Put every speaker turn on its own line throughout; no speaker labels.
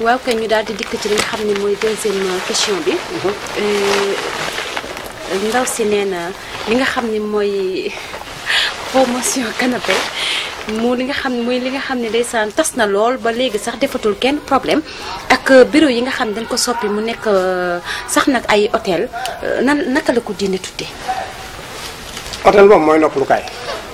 waaw kay ñu daal di dikk ci li nga xam ne mooy deuxième question bi. ndaw si nee na li nga xam ne mooy promotion canapé mu li nga xam ne mooy li nga xam ne ndeysaan tas na lool ba léegi sax defatul kenn problème ak bureau yi nga xam ne dañ ko soppi mu nekk sax nag ay hôtel nan naka la ko diine tuddee.
hôtel moom mooy noppalukaay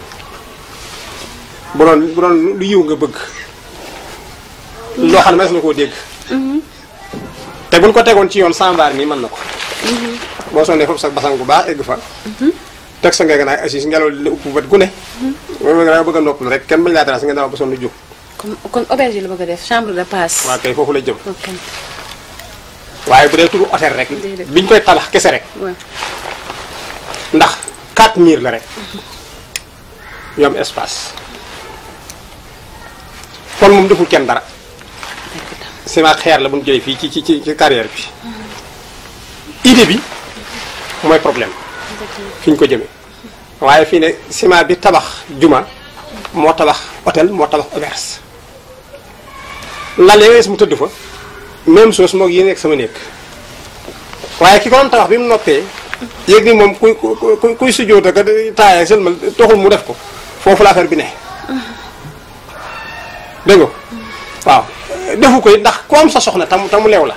bu doon bu doon lu yiw nga bëgg loo xam ne mas na koo dégg te buñ ko tegoon ci yoon sambaar nii mën na ko boo sonnee foofu sax basang bu baax egg fa teg sa ngee ganaay assis ngelaw li la upp bët gu ne moom nga bëgg a noppalu rek kenn bañ laa dara si nga dama ba sonn jóg
kon kon auberge la bëgg a def chambre de passe.
waa kay foofu la jëm
ok
waaye bu dee turu hôtel rek
Déedéet.
biñ koy tabax kese rek
waaw.
ndax quatre murs la rek ñu am espace kon moom deful kenn dara ciment xeer la bu ñu jëlee fii ci ci ci ci carrière bi idée bi mooy problème fi ñu ko jëmee waaye fii ne ciment bi tabax juma moo tabax hôtel moo tabax auberge lal ya wees mu tëdd fa même chose moog yi nekk sama néeg waaye ki ko doon tabax bi mu noppee yéeg ni moom kuy kuy kuy sujjóota ka taaya sëlmal toxul mu def ko foofu la affaire bi ne dégg nga waaw defu ko it ndax ku am sa soxna tam tamu leew la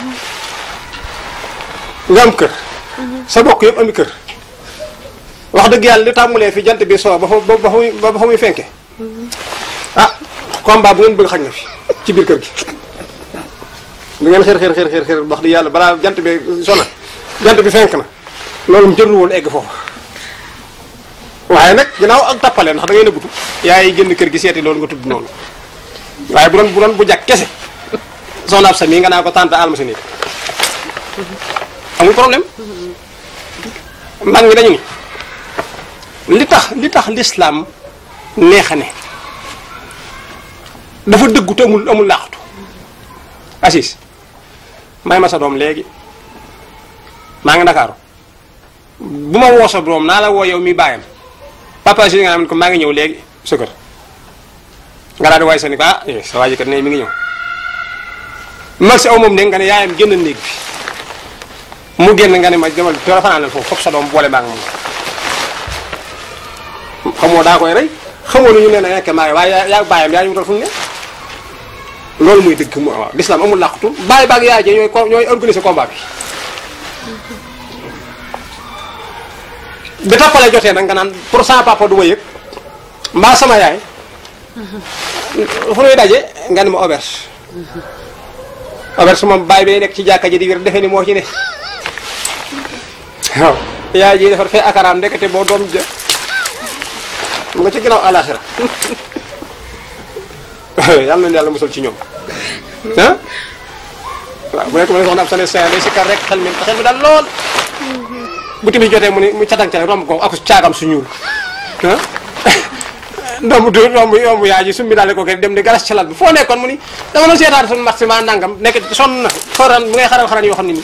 nga am kër sa bokk yëpp ami kër wax dëgg yàlla li tàmmulee fi jant bi soo ba fa ba fa muy ba fa muy fenke ah combat bu ngeen bëgg xañ na fi ci biir kër gi lu ngeen xër xër xër xër xër wax dëgg yàlla balaa jant bi sona jant bi fenk na loolu mu jërul woon egg foofu waaye nag ginnaaw ak tappale ndax da ngay nëbbutu yaay génn kër gi seeti loolu nga tudd noonu waaye bu doon bu doon bu jàkk kese soxna ab sa mii nga naa ko tànt alma sa néeg amul problème mag ñi dañu ni li tax li tax lislaam neex a ne dafa dëggu te amul amul laaxatu assis may ma sa doom léegi maa ngi ndakaaru bu ma woo sa doom naa la woo yow mi bàyyam papa si nga xam ne ko maa ngi ñëw léegi sa kër nga daal di waay sa ni ko ah eh sa waa ji kat ne mi ngi ñëw mag si aw moom ne nga ne yaayam génn néeg bi mu génn nga ne ma demal teel a fanaan foofu foofu sa doom boole maa ngi moom xamoo daa koy rey xamoo lu ñu nee na nekk maa waaye yaa yaa bàyyam yaa ñu wutal fu mu ne loolu muy dëgg mu waaw l'islam amul làqutu bàyyi baag yaay ji ñooy co- ñooy organiser combat bi bi tappale jotee nag nga naan pour sama papa du ma yëg mbaa sama yaay fu nuy daje nga ne ma auberge auberge moom bàyyi bay nekk ci jàkka ji di wér defe ni moo ci ne waaw yaay ji defar fee akaraam ndekete boo doom ja mu nga ci ginnaaw alaxira yàlla na yàlla musal ci ñoom ah waaw bu nekk ma ne soxna ab sane sa day sikkar rek xel mi xel mi daal lool bu timis jotee mu ni mu catang catang romb ko ak caagam su ñuul ah ndomb du romb romb yaay ji sumbi daal di ko kay dem di garas ci lal bi foo nekkoon mu ni dama doon seetaan suñu marché ma nangam nekk sonn na xaran bu ngay xaran xaran yoo xam ne ni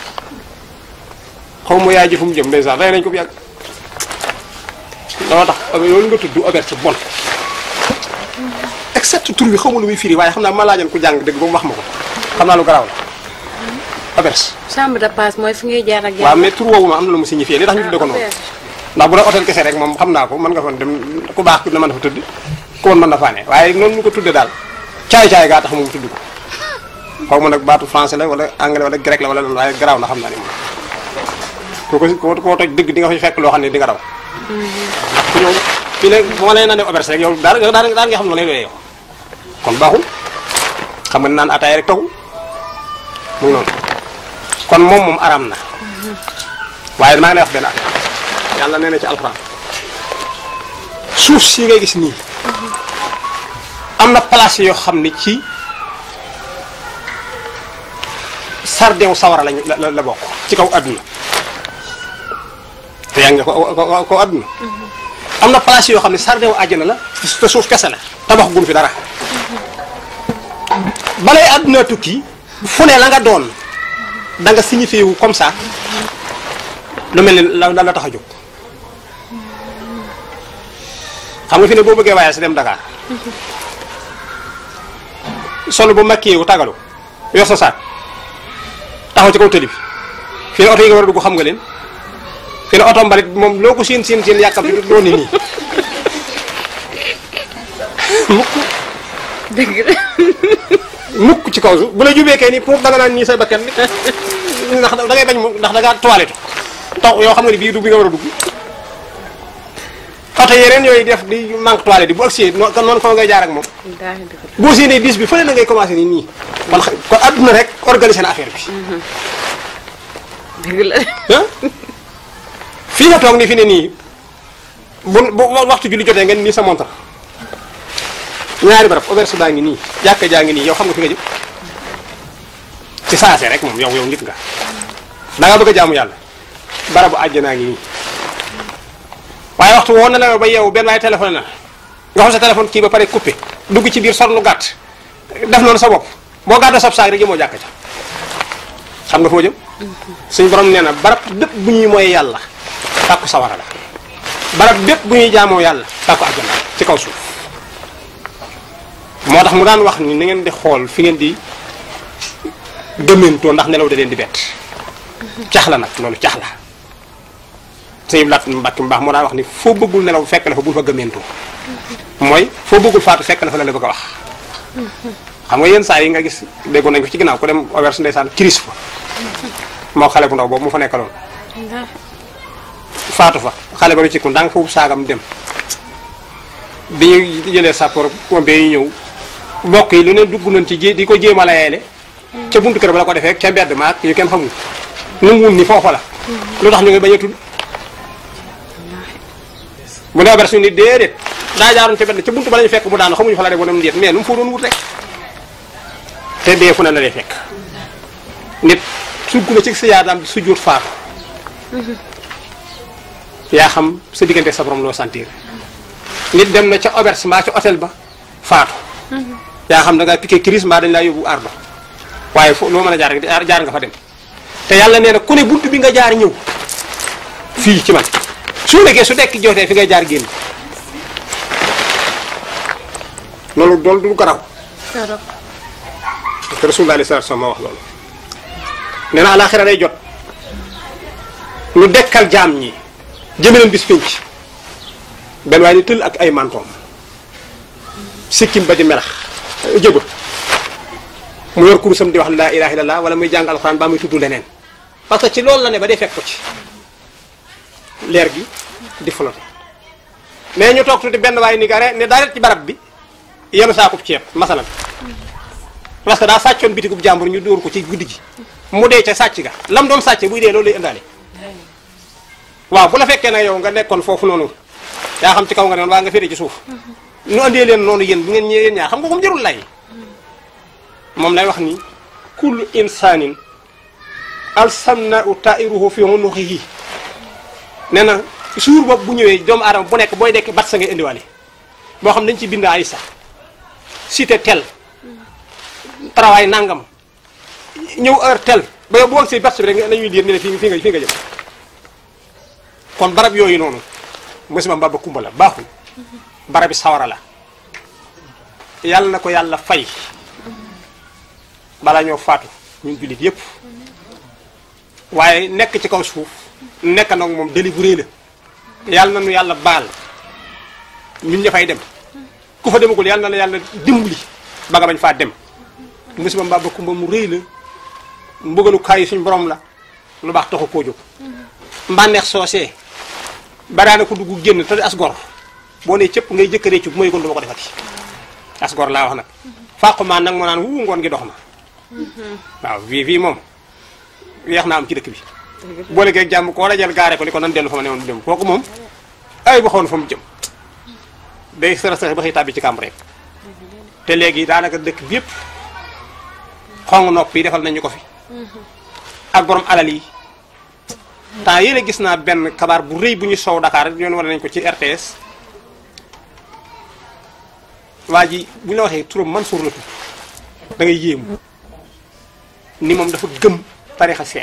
xaw ma yaay ji fu mu jëm ndeysaan rey nañ ko bu yàgg dama tax loolu nga tudd auberge bon except tur bi xaw ma lu muy firi waaye xam naa ma laajoon ku jàng dëgg ba mu wax ma ko xam naa lu garaaw la auberge
chambre de passe mooy fi ngay jaar ak
waaw mais tur woowu ma am na lu mu signifié li tax ñu tudde ko noonu ndax bu doon hôtel kese rek moom xam naa ko mën nga fa dem ku baax ku ne mën na fa tëdd ku woon mën na faa ne waaye noonu ñu ko tudde daal caay-caay gaa tax moom tudd ko xaw ma nag baatu français la wala anglais wala grec la wala loolu waaye garaaw na xam naa ni moom koo ko koo toj dëgg di nga fa fekk loo xam ne di nga daw ndax ku ñëw fii ne bu ma leen naan auberge rek yow daal daal daal nga xam ne lay doyee yow kon baaxul xam nga naan ataay rek taxul mu ngi noonu kon moom moom aram na waaye maa ngi lay wax benn affaire yàlla nee na ci alxuraan suuf si ngay gis nii am na place yoo xam ne ci sardew sawara lañu la la bokk ci kaw àdduna te yaa ngi ko ko kaw àdduna am na place yoo xam ne sardew àjjana la te suuf kese la tabax gun fi dara balay àdduna tukki fu ne la nga doon da nga signifié wu comme ça lu mel ni la la tax a jóg xam nga fi ne boo bëggee waaye sa dem Dakar solo bu makkee wu tagalu yor sa saak taxaw ci kaw tëli bi fii ne oto yi nga war a dugg xam nga leen fii ne oto mbalit moom loo ko siin siin siin yàkkam bi doo ni nii mukk
dëgg la
mukk ci kaw suuf bu la jubee kay nii pour danga naan nii say bakkan bi ndax da ngay bañ mu ndax da ngaa toilette tax yoo xam nga ni bii du bi nga war a dugg oto yeneen yooyu def di manque toilette bi bu agsee noo kon noonu fa ngay jaar ak moom
wallaahi dëgg la
boo séenee bis bi fële na ngay commencé nii nii kon xa- kon adduna rek organiser na affaire bi
dëgg la
ah fii nga toog ni fi ne nii bu bu waxtu julli jotee ngeen nii sa montar ñaari barab auberge baa ngi nii jàkka jaa ngi nii yow xam nga fi nga jëm ci saase rek moom yow yow nit nga da nga bëgg a jaamu yàlla barabu àjjanaa ngi nii waaye waxtu woon na la ba yow benn waaye téléphone na nga xam sa téléphone kii ba pare coupé dugg ci biir sol lu gàtt def noonu sa bopp boo gàddoo sab saag rek jëmoo jàkka ca xam nga foo jëm suñu borom nee na barab bépp bu ñuy mooy yàlla tàkku sawara la barab bépp bu ñuy jaamoo yàlla tàkku àjjana ci kaw suuf moo tax mu daan wax ni na ngeen di xool fi ngeen di gëmmentoo ndax nelaw da leen di bett cax la nag loolu cax la sëñ Lat Mbàkke mbaax moo daan wax ni foo bëggul nelaw fekk la fa bul fa gëmmentoo mooy foo bëggul faatu fekk la fa la la bëgg a wax xam nga yenn saa yi nga gis déggoon nañ ko ci ginnaaw ku dem auberge ndeysaan kiris fa moo xale bu ndaw boobu mu fa nekkaloon faatu fa xale ba lu ci ku ndànk foofu saagam dem bi ñu jëlee sapeur pompier yi ñëw mbokk yi lu ne dugg nañ ci jé di ko jéem a layeele ca buntu kër ba la ko defee ca mbedd maak yu kenn xamul nu mu wun ni foofa la lu tax ñu ngi bañ a tudd bu ne auberge ni déedéet daa jaaroon ca mbedd ca buntu ba lañu fekk mu daanu xamuñu fa la def wala mu déet mais nu mu fa doon wut rek te dee fu ne la lay fekk nit sugg na ci sa yaadaam su jur faatu yaa xam sa diggante sa borom loo sentir nit dem na ca auberge mbaa ca hôtel ba faatu yaa xam da ngaa piqué crise mbaa dañ laa yóbbu ardo waaye fo loo mën a jaar rek jaar jaar nga fa dem te yàlla nee na ku ne bunt bi nga jaar ñëw fii ci man su nekkee su dekk jotee fi ngay jaar génn loolu dool du garaw
torop
te rasulullah alayhi salaatu wa salaam moo wax loolu nee na alaxira day jot ñu dekkal jaam ñi jëme leen bis pénc benn waaye ni tëll ak ay mantoom sikkim ba di melax jëba mu yor kurusam di wax laa ilaha illallah wala muy jàng alxuraan baa muy tudd leneen parce que ci loolu la ne ba day fekk ko ci leer gi di flotte mais ñu toog tuuti benn waaye ni gare ne daa ret ci barab bi yenu saakub ceeb masalan parce que daa sàccoon bitigub jàmbur ñu dóor ko ci guddi gi mu dee ca sàcc ga lam doon sàcce buy dee loolu lay indaale waaw bu la fekkee nag yow nga nekkoon foofu noonu yaa xam ci kaw nga ne waa nga féete ci suuf nu andee leen noonu yéen bu ngeen ñëwee yéen ñaar xam nga ko mu jarul lay moom lay wax ni kullu insanin alsamna u tairuhu fi unuqihi nee na suur boobu bu ñëwee doomu aadama bu nekk booy dekk bat sa ngay indiwaale boo xam dañ ci bind ay sax cité tel travail nangam ñëw heure tel ba yow bu woon si bat bi rek nañuy diir ne la fii fii nga fii nga jëm kon barab yooyu noonu musiba mbaa ba kumba la baaxul barabi sawara la yàlla na ko yàlla fay balaa ñoo faatu ñun jullit yépp waaye nekk ci kaw suuf nekk nag moom deli bu réy la yàlla na nu yàlla baal ñun ña fay dem ku fa demagul yàlla na la yàlla dimbali ba nga bañ faa dem musiba mbaa ba kumba mu réy la mbugalu kaay suñ borom la lu baax taxu koo jóg mbànneex soosee baraana ko dugg génn te as gor boo nee cëpp ngay jëkkaree ci bu may gon du ma ko defati as gor laa wax nag fàqu maa nag moo naan wu ngoon gi dox na waaw fii fii moom yeex naa am ci dëkk bi boole geeg jàmm koo dajal gaare ko li ko nan dellu fa ma ne woon dem kooku moom ay ba xoon fa mu jëm day sara sara ba xëy tàbbi ci kàmb rek te léegi daanaka dëkk bi yëpp xong nopp yi defal nañu ko fi ak borom alal yi temps yéen gis naa benn kabaar bu rëy bu ñu sow Dakar ñoon war nañ ko ci RTS waa ji bu ñu la waxee turam Mansour la tudd da ngay yéemu ni moom dafa gëm tarixa seex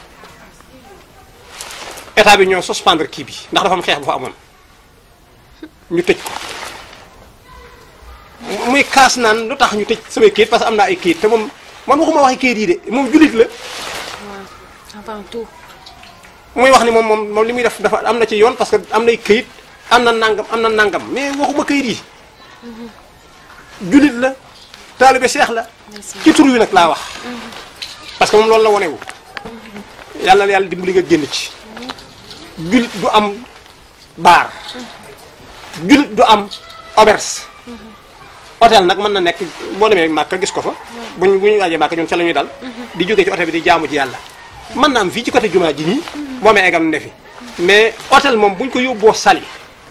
état bi ñoo suspendre kii bi ndax dafa am xeex bu fa amoon ñu tëj ko muy kaas naan lu tax ñu tëj samay kayit parce que am naa ay kayit te moom man waxuma waxi kayit yi de moom jullit la
waaw avant tout.
muy wax ni moom moom moom li muy def dafa am na ci yoon parce que am nay këyit am na nangam am na nangam mais waxuma këyit yi jullit la taalibe seex la ci tur wi nag laa wax parce que moom loolu la wonewu yàlla na yàlla dimbali nga génn ci jullit du am baar jullit du am auberge hôtel nag mën na nekk boo demee Màkka gis ko fa buñ bu ñu waajee Màkka ñun ca la ñuy dal di jógee ci hôtel bi di jaamu ci yàlla mën na am fii ci côté jumaa ji nii boo amee egam ne fi mais hôtel moom buñ ko yóbboo sali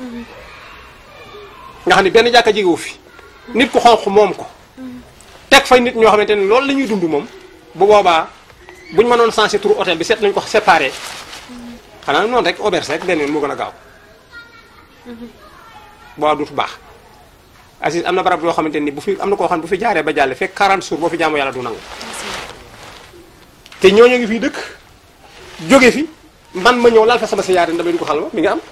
nga xam ne benn jàkka jegewu fi nit ku xonq moom ko teg fay nit ñoo xamante ne loolu la ñuy dund moom bu boobaa buñ mënoon sensé tur hôtel bi seet nañ ko séparé xanaa noonu rek auberge rek benn yoon moo gën a gaaw boo duutu baax Aziz am na barab yoo xamante ni bu fi am na koo xam ne bu fi jaaree ba jàlle fekk 40 jours boo fi jaamu yàlla du nangu te ñooñu ngi fii dëkk jóge fi man ma ñëw laal fa sama siyaare damay dugg xalwa mi nga am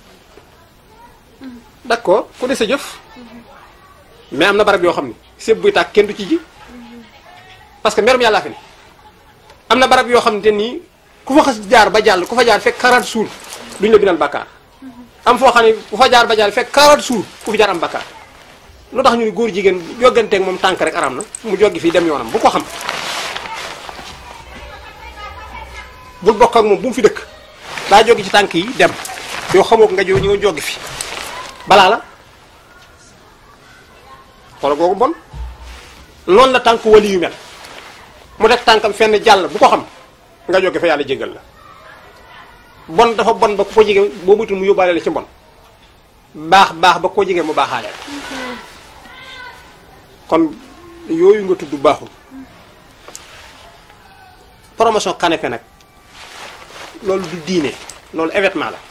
d'accord ku de sa jëf mais am na barab yoo xam ne séb buy tàkk kenn du ci ji parce que merum yàllaa fi ne am na barab yoo xam ne nii ku fa xas jaar ba jàll ku fa jaar fekk 40 jours duñu la bindal bakkaar am foo xam ne ku fa jaar ba jàll fekk 40 jours ku fi jaar am bakkaar lu tax ñu ni góor jigéen jogganteeg moom tànk rek aram na mu joggi fii dem yoonam bu ko xam bul bokk ak moom bu mu fi dëkk daa joggi ci tànk yi dem yow xamoo ko nga jo ñëw joggi fi balaa la xoola googu bon noonu la tànk wali yu mel mu def tànkam fenn jàll bu ko xam nga joggi fa yàlla jégal la bon dafa bon ba ku ko jege boo mutul mu yóbbaale la ci bon baax baax ba ko jege mu baaxaale kon yooyu nga tudd baaxul promotion canapé nag loolu du diine loolu événement la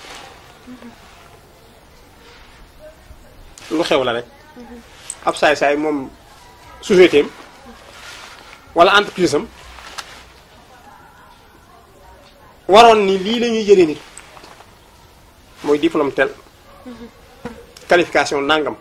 lu xew la rek ab saay-saay moom société am wala entreprise am waroon ni lii la ñuy jëlee nit mooy diplôme tel qualification nangam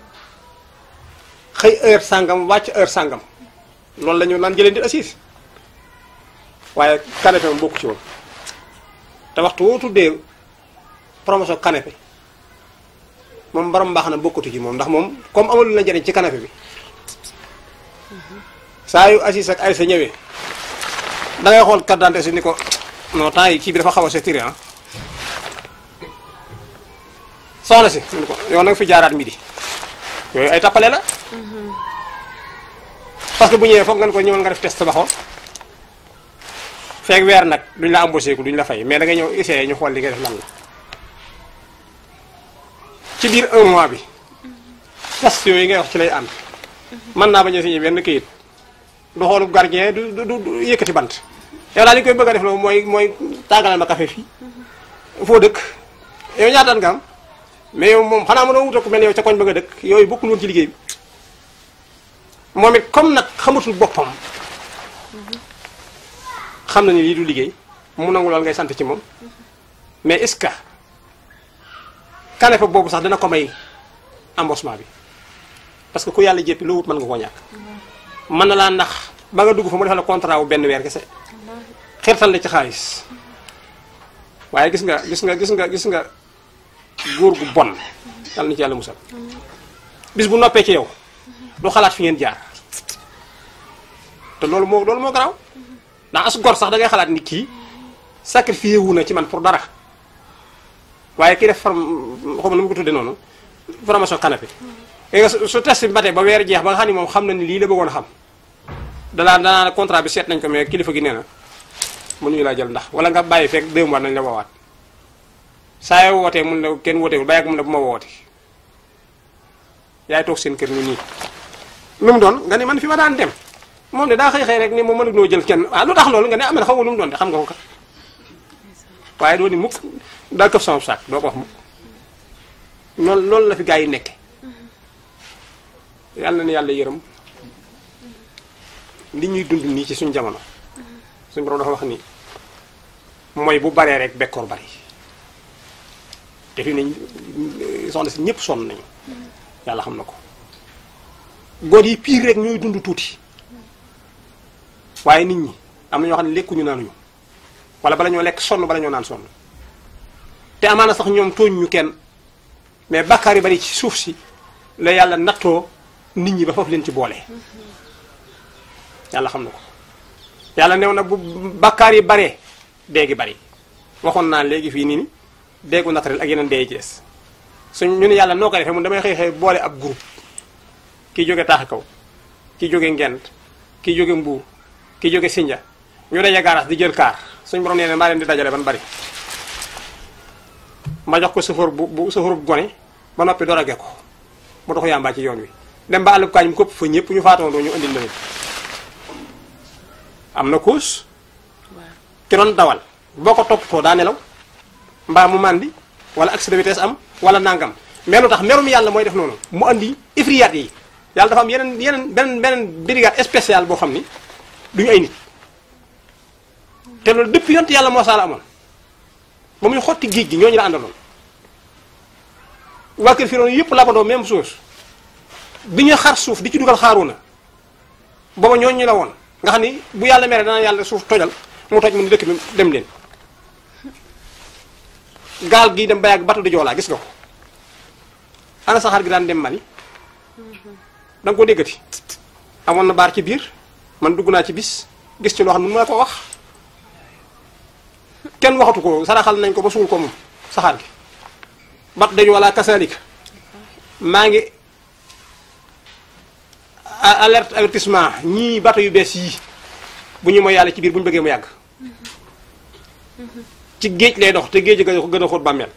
xëy heure sangam wàcc heure sangam loolu la ñu naan jëlee nit assise waaye canapé moom bokku ci woon te waxtu woo tuddee promotion canapé moom borom mbaax na bokkatu ci moom ndax moom comme amalu na njëriñ ci canapé bi saa yu assise ak ay sa ñëwee da ngay xool carte d'identité si ni ko non temps yi kii bi dafa xaw a setiré ah soxna si ni ko yow na nga fi jaaraat midi yooyu ay tappale la parce que bu ñëwee foog nga ne ko ñëwal nga def test ba xool feeg weer nag duñ la embauché ko duñ la fay mais da ngay ñëw essayé ñu xool li ngay def lan la ci biir un mois bi test yooyu ngay wax ci lay ànd mën naa bañ a signé benn këyit du xoolu gardien du du du yëkkati bant yow daal li koy bëgg a def loolu mooy mooy tàngalal ma café fii foo dëkk yow ñaataan nga am mais yow moom xanaa mënoo wutal ku mel yow ca koñ ba nga dëkk yooyu bokkul woon ci liggéey bi moom it comme nag xamatul boppam xam na ni lii du liggéey mu nangu lool ngay sant ci moom mais est-ce que canapé boobu sax dina ko may embauchement bi parce que ku yàlla jéppi loo wut mën nga koo ñàkk mën na laa ndax ba nga dugg fa mu defal la contrat wu benn weer kese xirtal la ci xaalis waaye gis nga gis nga gis nga gis nga góor gu bon yàlla na ci yàlla musal bis bu noppee ci yow du xalaat fi ngeen jaar te loolu moo loolu moo garaaw ndax as gor sax da ngay xalaat ni kii sacrifié wu na ci man pour dara waaye kii def form xaw ma nu mu ko tuddee noonu formation canapé nga su test bi matee ba weer jeex ba nga xam ne moom xam na ni lii la bëggoon a xam danaa danaa contrat bi seet nañ ko mais kilifa gi nee na mënuñu laa jël ndax wala nga bàyyi fekk deux mois nañ la woowaat saa yoo wootee mun la kenn wootewul bàyyi ko mun la bu ma woote yaay toog seen kër ñu nii lu mu doon nga ne man fi ma daan dem moom de daa xëy xëy rek ni moom mënut noo jël kenn ah lu tax loolu nga ne am na xaw ma lu mu doon de xam nga ko kat waaye doo ni mukk daa këf sama saak doo ko wax mukk noonu loolu la fi gaa yi nekke yàlla na yàlla yërëm li ñuy dund nii ci suñ jamono suñ borom dafa wax ni mooy bu baree rek bekkoor bari te fi nañ soxna si ñëpp sonn nañu yàlla xam na ko góor yi piir rek ñooy dund tuuti waaye nit ñi am na ñoo xam ne lekkuñu naanuñu wala bala ñoo lekk sonn bala ñoo naan sonn te amaana sax ñoom tooñ ñu kenn mais bàkkaar yi bari ci suuf si la yàlla nattoo nit ñi ba foofu leen ci boole yàlla xam na ko yàlla new na bu bàkkaar yi baree dee gi bari waxoon naa léegi fii nii ni deegu naturel ak yeneen dee yi ci des suñ ñu ne yàlla noo ko defee mun damay xëy xëy boole ab groupe kii jóge taax kaw kii jóge ngent kii jóge mbuur kii jóge sinja ñu daje gaaraas di jël kaar suñ borom nee na maa leen di dajale ban bari ma jox ko sëfoor bu bu sëfoor bu gone ba noppi door a ge ko mu dox yàmbaa ci yoon wi dem ba àllub kaañ mu këpp fa ñëpp ñu faatoondoo ñu indil leen am na kuus ki doon dawal boo ko toppatoo daa nelaw mbaa mu màndi wala accident de vitesse am wala nangam mais lu tax merum yàlla mooy def noonu mu andi ifriyaat yi yàlla dafa am yeneen yeneen beneen beneen brigade spéciale boo xam ni duñu ay nit te loolu depuis yont yàlla moo saala amoon ba muy xotti géej gi ñooñu la àndaloon waa kër Firawna yëpp labandoo même chose bi ñu xar suuf di ci dugal xaaruna booba ñooñu la woon nga xam ni bu yàlla mere dana yàlla suuf tojal mu toj mu ni dëkk bi dem leen gaal gi dem ba yàgg bato di joolaa gis nga ko ana saxaar gi daan dem Mali da nga ko déggati amoon na baar ci biir man dugg naa ci bis gis ci loo xam ne mën na ko wax kenn waxatu ko saraxal nañ ko ba suul ko moom saxaar gi bat dañu wala kasaalika maa ngi alerte avertissement ñii bato yu bees yii bu ñu mooy yàlla ci biir bu ñu bëggee mu yàgg ci géej lay dox te géej ga ko gën a xóot bàmmeel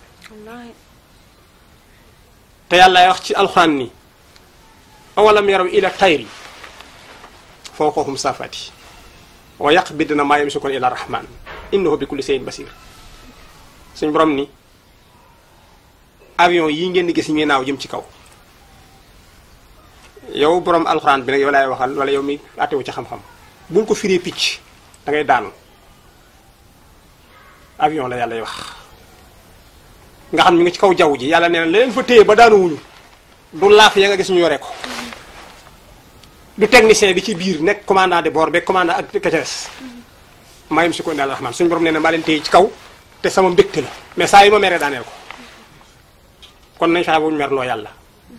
te yàlla wax ci alxuraan ni awalam yaraw ila tayri fawqahum safati wa yaqbidna maa yamsikuuna ila rahman innahu bi kulli shay'in basir suñ borom ni avion yi ngeen di gis ñuy naaw jëm ci kaw yow borom alxuraan bi nag yow laay waxal wala yow mi àttewu ci xam-xam bul ko firee picc da ngay daanu avion la yàlla wax nga xam ñu ngi ci kaw jaww ji yàlla nee na leen fa téye ba daanuwuñu du laaf ya nga gis ñu yore ko du technicien bi ci biir nekk commandant de bord beeg commandant ak kacares mayim si ko ne rahman suñu borom nee na maa leen téye ci kaw te sama mbégte la mais saa yi ma meree daaneel ko kon nañ fexe bu ñu merloo yàlla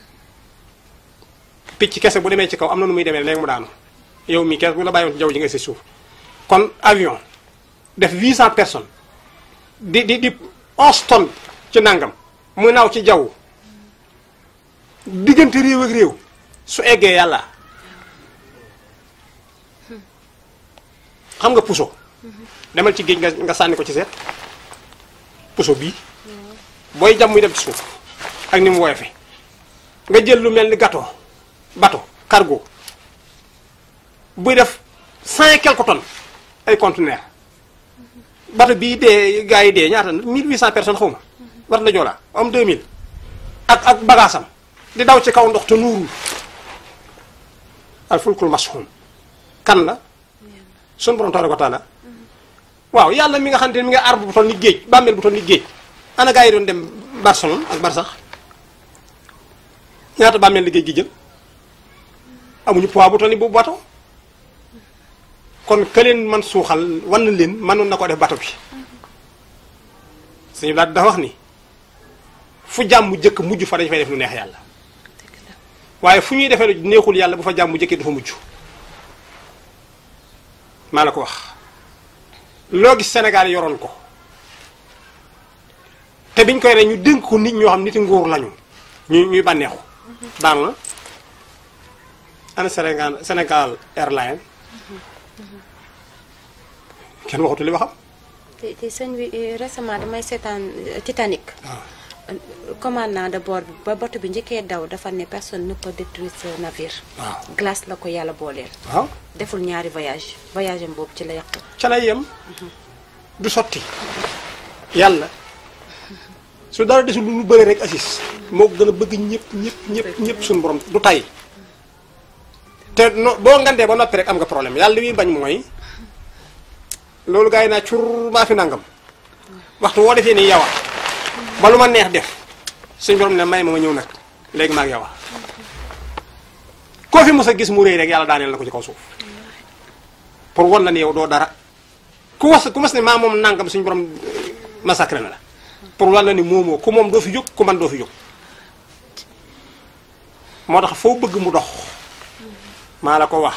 picc kese bu demee ci kaw am na nu muy demee léegi mu daanu yow mii kese bu la bàyyoon ci jaww ji nga si suuf kon avion def 800 personnes di di di 11 tonnes ci nangam muy naaw ci jaww diggante réew ak réew su eggee yàlla xam nga puso demal ci géej nga nga sànni ko ci seet puso bii booy jam muy dem ci suuf ak ni mu woyofe nga jël lu mel ni gâteau bateau cargo buy def cent et quelques tonnes ay conteneurs bateau bii dee gars yi dee ñaata 1800 personnes xaw ma war na joolaa am 2000 ak ak bagaasam di daw ci kaw ndox te nuurul al fulkul mashhum kan la sun borom tabaraka wa taala waaw yàlla mi nga xam ne mi nga arbre bu toll ni géej bàmmeel bu toll ni géej ana gars yi doon dem Barcelone ak Barsax ñaata bàmmeel li géej gi jël amuñu poids bu toll ni boobu bato kon ka leen man suuxal wan na leen mënoon na ko def bato bi suñu daal dafa wax ni fu jàmm jëkk mujj fa dañ fay def lu neex yàlla waaye fu ñuy defee lu neexul yàlla bu fa jàmm jëkkee du fa mujj maa la ko wax loo gis Sénégal yoroon ko te biñ koy re ñu dénk ko nit ñoo xam niti nguur lañu ñu ñuy bànneexu daanu na ana Sénégal Sénégal Airlines kenn waxatu li waxam
te te sëñ bi récemment damay seetaan Titanic. commandant de bord bi ba bato bi njëkkee daw dafa ne personne ne peut détruire ce navire.
waaw
glace la ko yàlla booleel.
waaw
deful ñaari voyage voyage am boobu ci la yàq.
ca lay yem du sotti yàlla su dara desul lu bëri rek assis moo ko gën a bëgg ñëpp ñëpp ñëpp ñëpp suñu borom du tay te no boo ngandee ba noppi rek am nga problème yàlla li muy bañ mooy loolu gars yi naa cur maa fi nangam waxtu woo defee nii yow ba lu ma neex def suñu borom ne may ma ma ñëw nag léegi maa ngi yow koo fi mos a gis mu réy rek yàlla daaneel na ko ci kaw suuf pour wan la ne yow doo dara ku was ku mas ne maa moom nangam suñu borom massacré na la pour wan la ni moomoo ku moom doo fi jóg ku man doo fi jóg moo tax foo bëgg mu dox maa la ko wax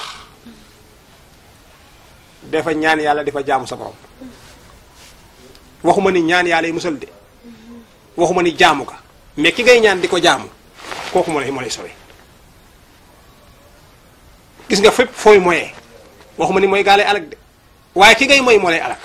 dafa ñaan yàlla dafa jaamu sa borom waxuma ni ñaan yàlla yi musal de waxuma ni jaamu ka mais ki ngay ñaan di ko jaamu kooku moo lay moo lay sowe gis nga fépp fooy moyee waxuma ni mooy gaa lay alak de waaye ki ngay moy moo lay alak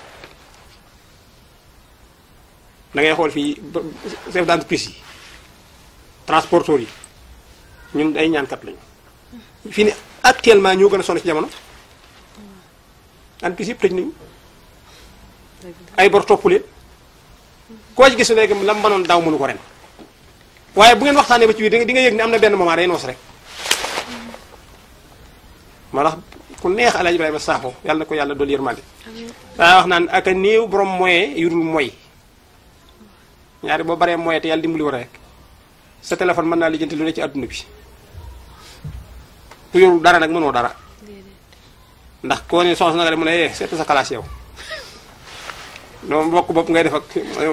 da ngay xool fii chef d'entreprise yi transporteurs yi ñun ay ñaankat lañu fii ni actuellement ñoo gën a sonn ci jamono entreprise yëpp tëj nañu ay bor topp leen koo ci gis léegi lam mënoon daaw mënu ko ren waaye bu ngeen waxtaanee ba ci biir di nga yëg ne am na benn moment day noos rek moo tax ku neex Alaaji Ibrahima Sakho yàlla na ko yàlla dool yërmande daa wax naan ak a néew borom moyen yu dul moy ñaari boo baree moyen te yàlla dimbali war a rek sa téléphone mën naa lijjanti lu ne ci àdduna bi ku yorul dara nag mënoo dara ndax koo ne soxna nga de mu ne eh seet sa classe yow noonu mbokk bopp ngay def ak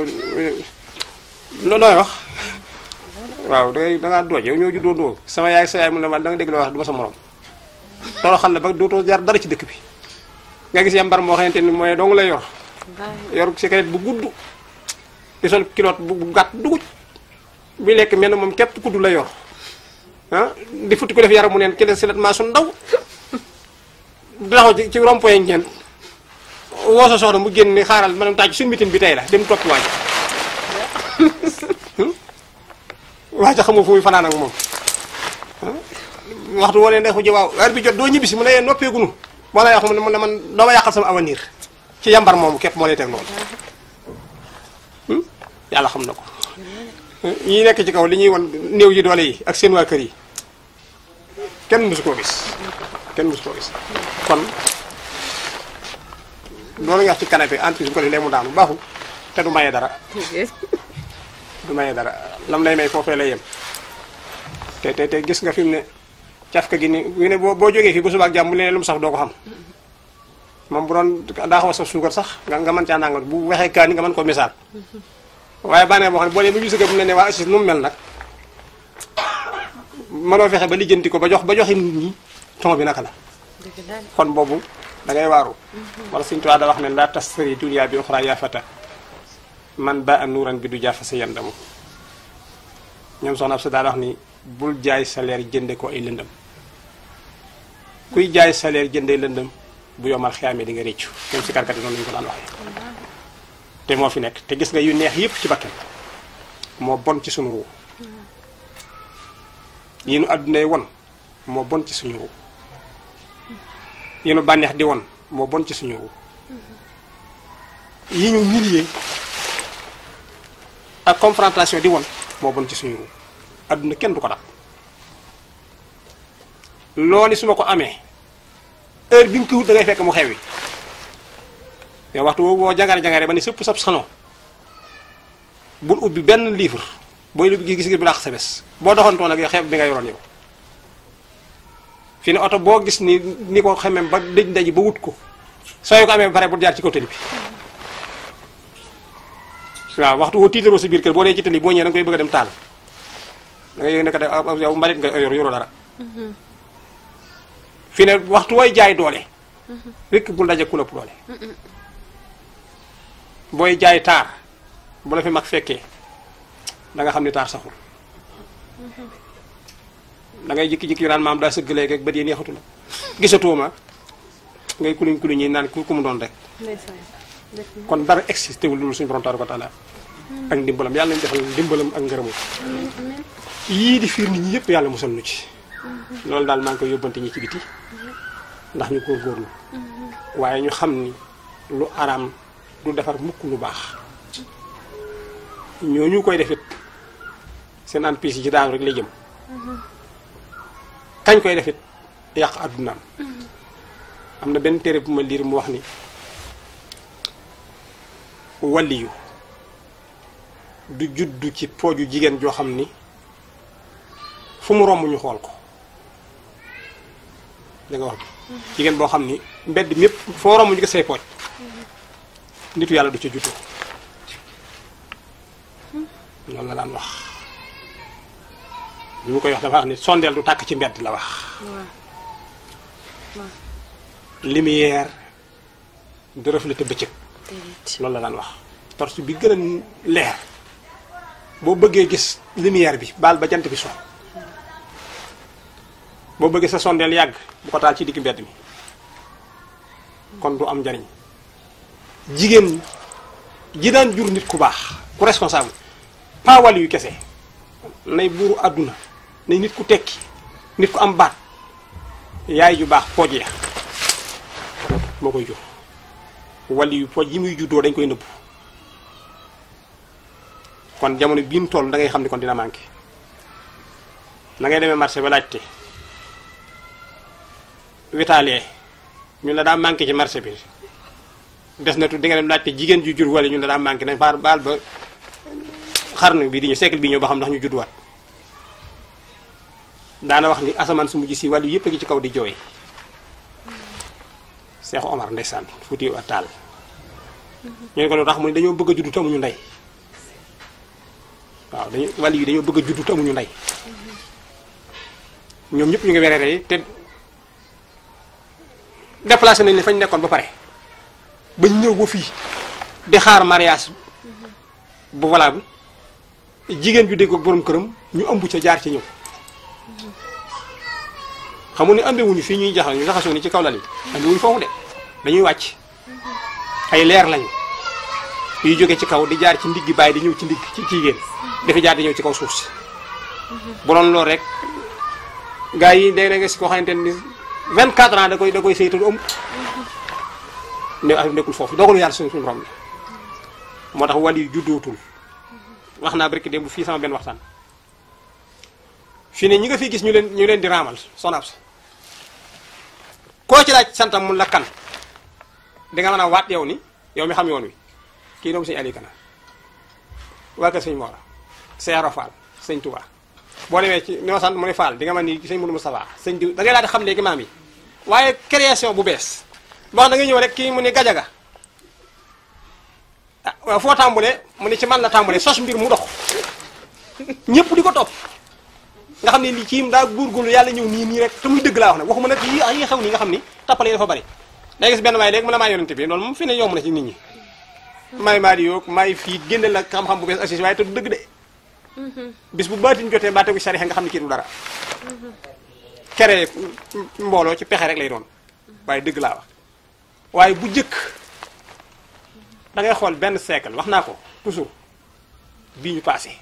loo looy wax waaw dangay dangaa dooj yow ñoo juddoo doo sama yaay sa yaay mu ne ma da nga dégg loo wax du ma sa morom toroxal la ba dootoo jar dara ci dëkk bi nga gis yambar moo xamante ni mooy dong lay yor yor cigarette bu gudd di sol kiloot bu gàtt duguj bi lekk mel na moom képp kudd la yor ah di futti ko def yaram mu neen ki leen silet maa su ndaw di taxaw ci ci rond-point ngeen woo sa soxna mu génn ni xaaral ma dem tàcc suñu mitin bi tey la dem topp waaj waaj a xamul fu muy fanaan ak moom waxtu woo leen defu ji waaw heure bi jot doo ñibbisi mu ne yee noppeegunu moo lay wax mu ne man doo ma yàqal sama avenir ci yambar moomu képp moo lay teg loolu yàlla xam na ko ñi nekk ci kaw li ñuy won néew yi doole yi ak seen waa kër yi kenn mësu koo gis kenn mësu koo gis kon loolu nga wax ci canapé entreprise bu ko def lee mu daanu baaxul te du maye dara du maye dara lam lay may foofee lay yem te te te gis nga fi mu ne cafka gi ni wi ne boo boo jógee fii bu subaak jàmm bu leen lu mu sax doo ko xam moom bu doon daa xaw a saf suukar sax nga nga mën caa nangal bu waxee kaa ni nga mën ko misaal waaye bànnee boo xam ne boo dee ba gis nga bu ne ne waa assis nu mu mel nag mënoo fexe ba lijjanti ko ba jox ba joxi nit ñi ton bi naka la kon boobu da ngay waaru wala suñu tuwaa da wax ne la tastari dunia bi uxra yaa fata man ba a nuuran bi du jaafa sa yandamu ñoom soxna ab sa daal wax ni bul jaay salaire jënde ko ay lëndëm kuy jaay salaire jëndee lëndëm bu yomal xiyaamee di nga réccu même si karkat yi noonu lañu ko daan waxee te moo fi nekk te gis nga yu neex yëpp ci bakkan moo bon ci suñu ruu yi nu àddunay won moo bon ci suñu ruu yi nu bànneex di won moo bon ci suñu ruu yi ñu millier ak confrontation di won moo bon ci suñu ruu àdduna kenn du ko dab loolu su ma ko amee heure bi nga ko wut da ngay fekk mu xewi yow waxtu boobu boo jangare jangare ba ni sëpp sab salon bul ubbi benn livre booy lu gis gis bu dàq sa bés boo doxantoo nag yow xeeb bi nga yoroon yow fi ne oto boo gis ni ni ko xamee ba dëj ndaji ba wut ko soo ko amee ba pare bu jaar ci kaw tali bi waaw waxtu woo tiitaroo sa biir kër boo dee ci tali boo ñëwee da nga koy bëgg a dem taal da ngay yëg ne ko yow mbalit nga yor yoroo dara fi ne waxtu wooy jaay doole rekk bul daje ku la ëpp doole booy jaay taar bu la fi mag fekkee da nga xam ni taar saxul da ngay jikki-jikki yu naan maam daa sëgg léegi ak bët yi neexatu la gisatoo ma ngay kuluñ kuluñ yi naan ku ku mu doon rek kon dara existé wul loolu suñu borom tabaaraka wa taala ak ndimbalam yàlla nañu defal ndimbalam ak ngërëmam yii di fiir nit ñi yëpp yàlla musal nu ci loolu daal maa ngi koy yóbbante ñi ci biti ndax ñu góorgóorlu waaye ñu xam ni lu araam du defar mukk lu baax ñooñu koy defit seen entreprise yi ci daanu rek lay jëm kañ koy defit yàq àddunaam am na benn téere bu ma liir mu wax ni waliyu du juddu ci pooju jigéen joo xam ni fu mu romb ñu xool ko da nga wax bi jigéen boo xam ni mbedd mépp foo romb ñu ko say pooj nitu yàlla du ca juddoo loolu la daan wax bi mu koy wax dafa wax ni sondeel du tàkk ci mbedd la wax lumière du refléter bëccëg loolu la daan wax torche bi gën a leer boo bëggee gis lumière bi baal ba jant bi so boo bëggee sa sondeel yàgg bu ko taal ci digg mbedd mi kon du am njariñ jigéen ji daan jur nit ku baax ku responsable pas wàll yu kese nay buuru àdduna nay nit ku tekki nit ku am baat yaay ju baax pooj ya moo koy jur wàll yu pooj yi muy juddoo dañ koy nëbbu kon jamono bii mu toll da ngay xam ni kon dina manqué na ngay demee marché ba laajte witaalee ñun la daa manqué ci marché bi des na tu di nga dem laajte jigéen ju jur wala ñun la daa manqué nañ baal baal ba xarnu bi di ñu siècle bi ñëw ba xam ndax ñu judduwaat daana wax ni asamaan su mujj si wàllu yëpp a ngi ci kaw di jooy Cheikh Omar ndeysaan fuuti wa taal ñu ne ko lu tax mu ne dañoo bëgg a juddu te amuñu ndey waaw dañu wàll yi dañoo bëgg a juddu te amuñu ndey ñoom ñëpp ñu ngi wereere te déplacé nañ ne fañ nekkoon ba pare bañ ñëw ba fii di xaar mariage bu valable jigéen ju dégg ak borom këram ñu ëmb ca jaar ci ñëw xamu ne ambewuñu fii ñuy jaxal ñu jaxasoo ni ci kaw lal yi ambewuñu foofu de dañuy wàcc ay leer lañu yuy jóge ci kaw di jaar ci ndiggi bàyyi di ñëw ci ndigg ci jigéen dafa jaar di ñëw ci kaw suuf si bu doon loolu rek gars yi day nga si koo xamante ni 24 ans da koy da koy saytu du ëmb ne ay nekkul foofu dogalu yàlla suñu suñu borom la moo tax wàll yi juddootul wax naa barki démb fii sama benn waxtaan fii ne ñi nga fi gis ñu leen ñu leen di raamal sonab sa koo ci laaj santam mun la kan di nga mën a waat yow ni yow mi xam yoon wi kii doomu sëñ Ali Kana waa kër sëñ Mora Seero Fall sëñ Touba boo demee ci ñoo sant mu ne Fall di nga mën ni sëñ Moudou Moustapha sëñ diw da ngay daal di xam léegi maam yi waaye création bu bees boo xam da nga ñëw rek kii mu ne gajaga ah waaw foo tàmbulee mu ne ci man la tàmbulee sos mbir mu dox ñëpp di ko topp nga xam ne lii ci daa góorgóorlu yàlla ñëw nii nii rek te muy dëgg laa wax nag waxuma nag yi yi xew nii nga xam ni tappale yi dafa bari day gis benn waay léegi mu la maa yonente bi loolu moom fi ne yomb na ci nit ñi may maa di yoog may fii génne la xam-xam bu bees assis waaye te du dëgg de bis bu baatin jotee baa tegu sarixa nga xam ne kii du dara kere mbooloo ci pexe rek lay doon waaye dëgg laa wax waaye bu jëkk da ngay xool benn siècle wax naa ko toujours bii ñu passé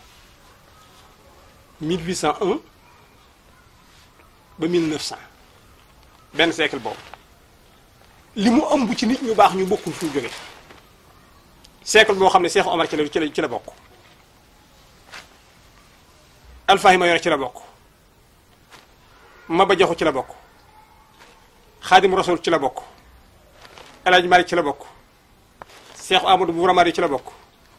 1801 ba 1900 benn siècle boobu li mu ëmb ci nit ñu baax ñu bokkul fu ñu jógee siècle boo xam ne Cheikh Omar ci la ci la ci la bokk Alfahima Yoro ci la bokk Maba Jaxu ci la bokk Xaadim Rasul ci la bokk El Hadj Malick ci la bokk Cheikh Amadou Bou Ramadi ci la bokk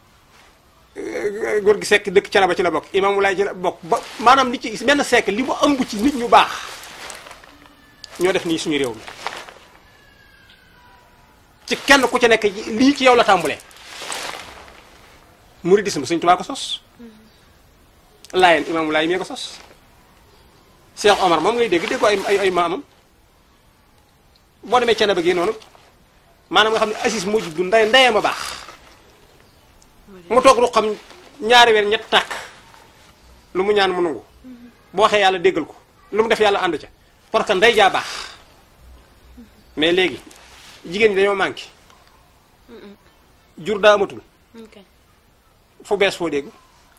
góor gi sekk dëkk Canaba ci la bokk Imam Wulaay ci la bokk ba maanaam li ci benn siècle li mu ëmb ci nit ñu baax ñoo def nii suñu réew mi ci kenn ku ci nekk lii ci yow la tàmbulee muridisme Sëñ Tuubaa ko sos laayeen Imam Wulaay mee ko sos Cheikh Omar moom ngay dégg dégg ko ay ay ay maamam boo demee Canaba gi noonu maanaam nga xam ne Asis moo juddu ndey ndeyam a baax mu toog ru xam ñaari weer ñett tàkk lu mu ñaan mu nangu boo waxee yàlla déggal ko lu mu def yàlla ànd ca parce que ndey jaa baax mais léegi jigéen ñi dañoo manqué jur daa amatul fu bees foo dégg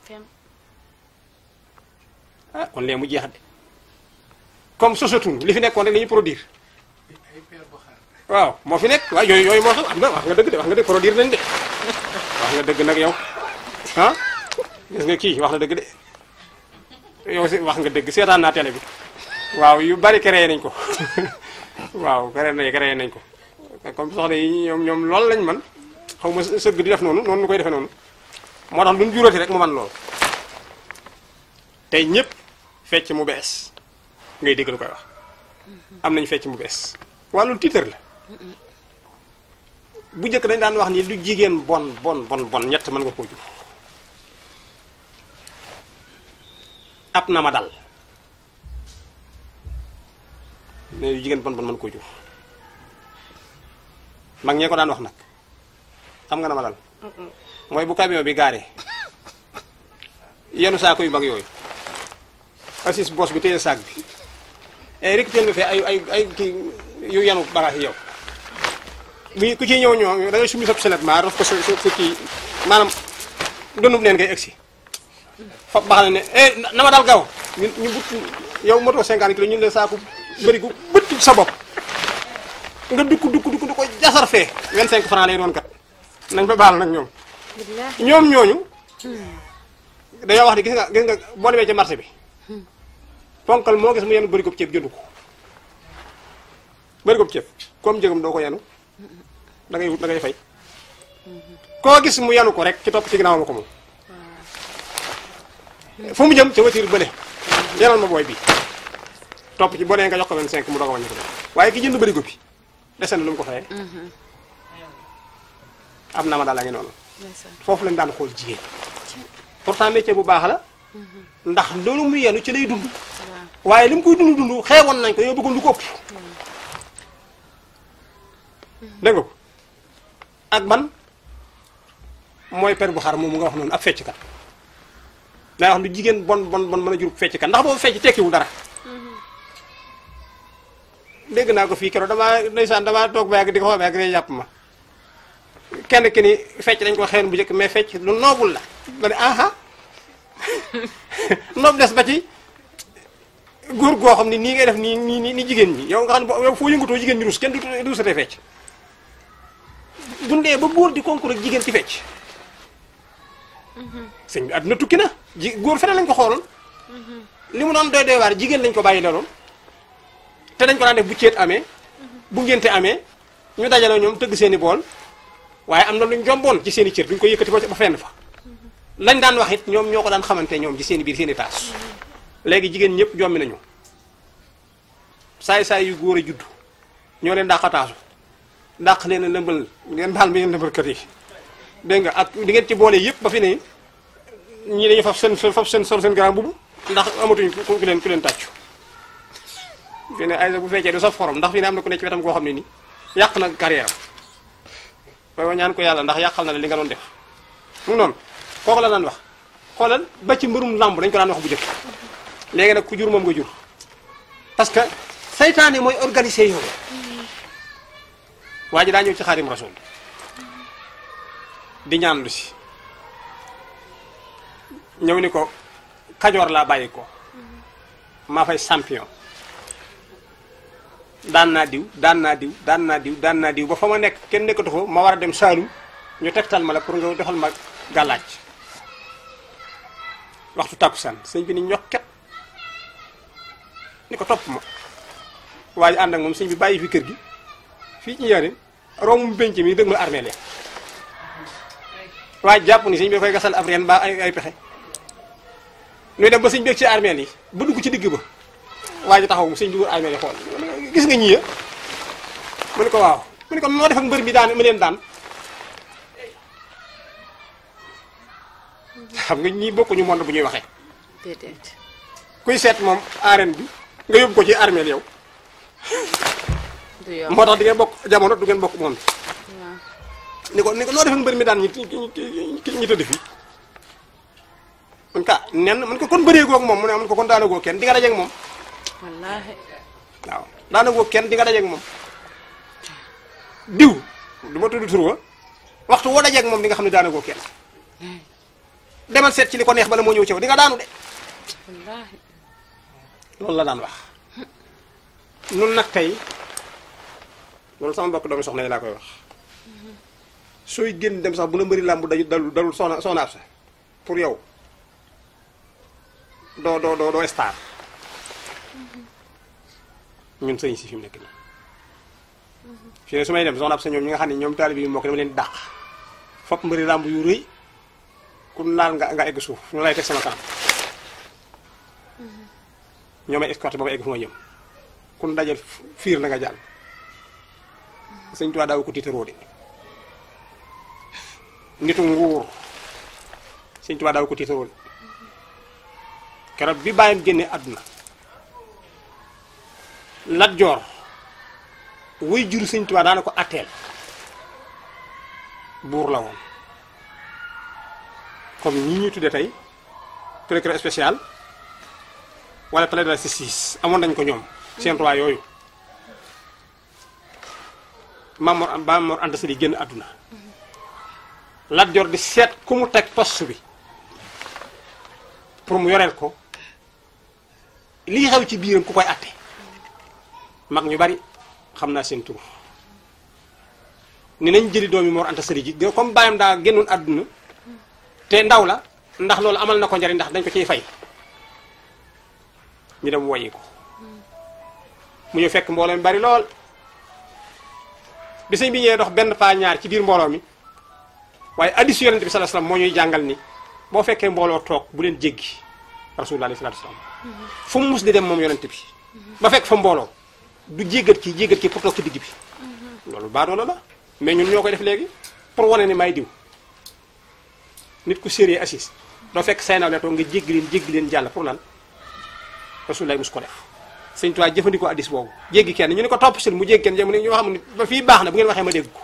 ah kon léegi mu jeex de comme sosatul li fi nekkoon rek la ñuy produire waaw moo fi nekk waaw yooyu yooyu moo xam am na wax nga dëgg de wax nga dëgg produire nañ de wax nga dëgg nag yow ah gis nga kii wax na dëgg de yow si wax nga dëgg seetaan naa télé bi waaw yu bari créé nañ ko waaw créé nañ créé nañ ko comme soxna yi ñoom ñoom loolu lañ man xaw ma sëgg di def noonu noonu ñu koy defee noonu moo tax lu ñu juróoti rek mu man loolu tey ñëpp fecc mu bees ngay dégg lu koy wax am nañ fecc mu bees wàllu tiitar la bu njëkk dañ daan wax ni lu jigéen bon bon bon bon ñett mën nga koo jur ab na ma dal ne lu jigéen bon bon mën koo jur mag ñee ko daan wax nag xam nga na ma dal mooy bu camion bi gaaree yenu saako yu mag yooyu assis bos bi téye saak bi et rek teel nga fee ay ay ay kii yu yenu bagage yi yow bu ku ciy ñëw ñoo da ngay sumi sa selet maa daf ko sa sa kii maanaam donub neen ngay egsi fab baax na ne eh na ma dal gaaw ñu ñu but yow moto 50 kilos ñu ne saako bëri gu bët sa bopp nga dukk dukk dukk du ko jasar fee 25 francs lay doon kat nañ fa baal nag ñoom
billaahi
ñoom ñooñu dañoo wax ni gis nga gis nga boo demee ci marché bi ponkal moo gis mu yenu bëri ko ceeb jëndu ko bëri ko ceeb comme njëgam doo ko yenu da ngay wut da ngay fay koo gis mu yenu ko rek ci topp ci ginnaaw ma ko moom fu mu jëm ca voiture bële yenal ma booy bi topp ci boo nee nga jox ko 25 mu doog a wàññi ko waaye ki jënd bëri ko bi dese na lu mu ko fayee am na ma daal la ngi noonu
ndeysaan
foofu lañ daan xool jigéen pourtant métier bu baax la ndax loolu mu yenu ci lay dund
waaw
waaye li mu koy dund dund xeewoon nañ ko yow bëggoon lu ko ëpp dégg nga ko ak ban mooy per bu xar moom mu nga wax noonu ab fecckat day wax lu jigéen bon bon bon mën a jur fecckat ndax boobu fecc tekkiwul dara dégg naa ko fii keroog damaa ndeysaan damaa toog ba yàgg di ko xool ba yàgg day jàpp ma kenn ki ni fecc dañ ko xewoon bu njëkk mais fecc lu noobul la ma ne aha noob des ba ci góor goo xam ne nii ngay def nii nii nii ni jigéen ñi yow nga xam ne boo- yow foo yëngatoo jigéen ñi rus kenn du du satee fecc bu ndee ba góor di concours ak jigéen ci fecc sëñ bi àdduna tukki na ji góor feneen lañ ko xooloon li mu doon doy doy waar jigéen lañ ko bàyyi looloon te dañ ko daan def bu ceet amee bu ngénte amee ñu dajaloo ñoom tëgg seeni bool waaye am na luñ jomboon ci seen i cër duñ ko yëkkati ba ba fenn fa lañ daan wax it ñoom ñoo ko daan xamante ñoom ci seen i biir seen i taas léegi jigéen ñëpp jommi nañu saay-saay yu góor a judd ñoo leen dàq taasu dàq leen a lëmbal ngeen baal mi ngeen lëmbalkat yi dégg nga ak di ngeen ci boole yëpp ba fi ne ñii dañu faf seen faf seen sol seen grand bubu ndax amatuñ ku ku leen ku leen tàccu fi ne ay bu fekkee du saf xorom ndax fi ne am na ku ne ci wetam koo xam ne ni yàq na carrière am waaye ñaan ko yàlla ndax yàqal na la li nga doon def mu ngi noonu kooku la daan wax xoolal ba ci mbërum làmb dañ ko daan wax bu jëkk léegi nag ku jur moom nga jur parce que saytaane mooy organiser yow waa ji daa ñëw ci xaarim rasul di ñaan lu si ñëw ni ko kajoor laa bàyyi ko maa fay champion daan naa diw daan naa diw daan naa diw daan naa diw ba fa ma nekk kenn nekkatu fa ma war a dem Saalum ñu tegtal ma la pour nga defal ma gàllaaj waxtu tàkkusaan sëñ bi ni ñokket ni ko topp ma waaye ànd ak moom sëñ bi bàyyi fi kër gi fii ci njaarim romb benc mi dëgg ma armée leen waaye jàpp ni sëñ bi koy gasal ab reen ba ay ay pexe ñuy dem ba sëñ beeg ci armée yi ba dugg ci digg ba waa ji taxaw mu sëñ bi wër armée yi xool gis nga ñii mu ne ko waaw mu ne ko noo def ak mbër mi daan mu leen daan xam nga ñii bokkuñu monde bu ñuy waxee
déedéet
kuy seet moom arène bi nga yóbbu ko ci armée yow
du yomb
moo tax di ngeen bokk jamono du ngeen bokk monde
waaw
ni ko ni ko noo def ak mbër mi daan ñi ñi ñi tëdd fii mun ka nen mun ko kon bëree goog moom mu ne mun ko kon daana goog kenn di nga dajeeg moom
wallaahi
waaw daana goog kenn di nga dajeeg moom diw du ma tudd tur wa waxtu woo dajeeg moom di nga xam ne daana goog kenn demal seet ci li ko neex bala moo ñëw ci yow di nga daanu de
wallaahi
loolu la daan wax nun nag tey loolu sama mbokk doomi soxna yi laa koy wax sooy génn dem sax bu la mbëri làmb daju dalul dalul soxna soxna ab sa pour yow doo doo doo doo star ñun sëñ si fi mu nekk nii fii ne su may dem soxna ab sa ñoom ñi nga xam ne ñoom taalibe yi moo ko dama leen dàq fopp mbëri làmb yu rëy ku laal nga nga egg suuf ñu lay teg sama kanam ñoo may escorté ba ma egg fu ma jëm kun dajal fiir na nga jàll sëñ Tuubaa daaw ko tiitaroo de nitu nguur sëñ Tuubaa daaw ko tiitaroo de keroog bi bàyyam génne àdduna Lat Joor wuy juru sëñ Tuubaa daana ko atteel buur la woon comme ñi ñuy tudde tey procureur spécial wala palais de la justice amoon nañ ko ñoom seen roi yooyu Mamor Mamor Anta Sali génn àdduna Lat Joor di seet ku mu teg poste bi pour mu yoreel ko lii xew ci biiram ku koy atte mag ñu bari xam naa seen tur ni nañ jëli doomi Mor Anta Sali ji comme bàyyam daa génnoon àdduna te ndaw la ndax loolu amal na ko njariñ ndax dañ ko ciy fay ñu dem woyi ko mu ñëw fekk mbooloo mi bari lool bi sëñ bi ñëwee dox benn paa ñaar ci biir mbooloo mi waaye hadiisu Yonent bi sallallahu alayhi wasallam moo ñuy jàngal ni boo fekkee mbooloo toog bu leen jéggi rasulullah alayhi salaatu wasallam fu mu mus di dem moom Yonent bi ba fekk fa mbooloo du jéggat ki jéggat ki pour toog ci digg bi loolu baadoola la mais ñun ñoo koy def léegi pour wane ni may diw nit ku sérieux assis doo fekk say nawle toog nga jéggi leen jéggi leen jàll pour lan rasulullah mus ko def sëñ Tuubaa jëfandikoo addis boobu jéggi kenn ñu ne ko topp sil mu jéggi kenn jëm ne ñoo xam ne ba fii baax na bu ngeen waxee ma dégg ko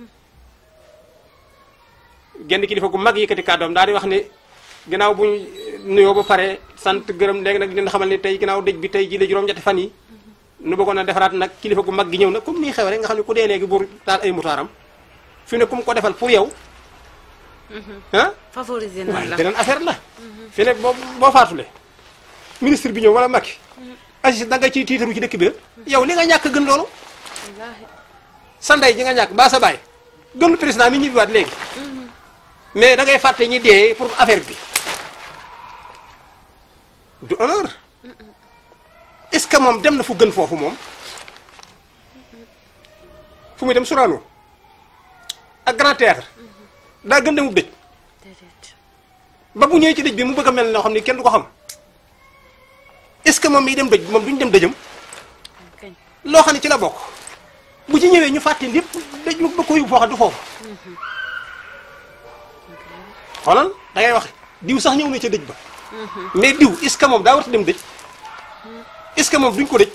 genn kilifa gu mag yëkkati kàddoom daal di wax ne ginnaaw bu ñu nuyoo ba pare sant gërëm léegi nag dina xamal ne tey ginnaaw dëj bi tey ji la juróom-ñetti fan yi nu bëggoon a defaraat nag kilifa gu mag gi ñëw na comme nii xew rek nga xam ne ku dee léegi buur taal ay mutaaram fi ne ku mu ko defal pour yow ah
favoriser na
waaye
la
beneen affaire la fi ne boo boo faatule ministre bi ñëw wala Macky Aziz da nga ciy tiitaru ci dëkk bi yow li nga ñàkk gën loolu
wallaahi
sa ndey ji nga ñàkk ba sa baay gënu président mi ñibbiwaat léegi mais da ngay fàtte ñi dee pour affaire bi du honneur est-ce que moom dem na fu gën foofu moom fu muy dem Sorano ak Grand Théâtre daa gën demub dëj
déedéet
ba bu ñëwee ci dëj bi mu bëgg a mel noo xam ni kenn du ko xam est-ce que moom miy dem dëj bi moom duñu dem dëjëm
kañ
loo xam ne ci la bokk bu ci ñëwee ñu fàtte lépp dëj mu bëgg ko yóbbu foo xam du foofu xoolal da ngay wax diw sax ñëw na ca dëj ba mais diw est-ce que moom daa war a dem dëj est-ce que moom duñ ko dëj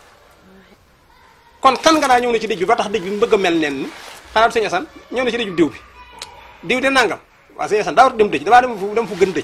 kon kan nga daa ñëw na ci dëj bi ba tax dëj bi mu bëgg a mel nen ni xanaa du sëñ Asan ñëw na ci dëj bi diw bi diw de nangam waaw sëñ Asan daa war a dem dëj damaa dem fu dem fu gën dëj